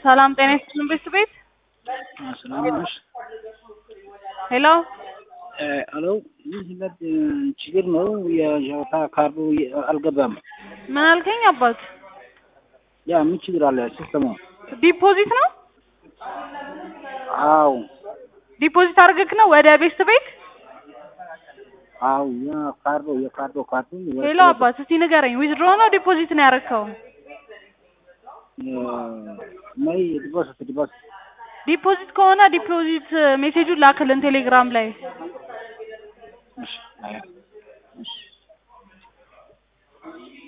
ሰላም ጤና ይስጥልን ቤት ቤት ሰላም ነሽ? ሄሎ ሄሎ ይህ ለት ችግር ነው። የጨዋታ ካርዱ አልገባም። ምን አልከኝ አባት? ያ ምን ችግር አለ? ሲስተሙ ዲፖዚት ነው አው ዲፖዚት አድርገክ ነው ወደ ቤስት ቤት? አው ያ ካርዶ የካርዶ ካርዱ ሄሎ አባት እስቲ ንገረኝ፣ ዊዝድሮ ነው ዲፖዚት ነው ያረከው? ነይ ዲፖዚት ዲፖዚት ዲፖዚት ከሆነ ዲፖዚት ሜሴጁን ላክልን ቴሌግራም ላይ። እሺ አያ እሺ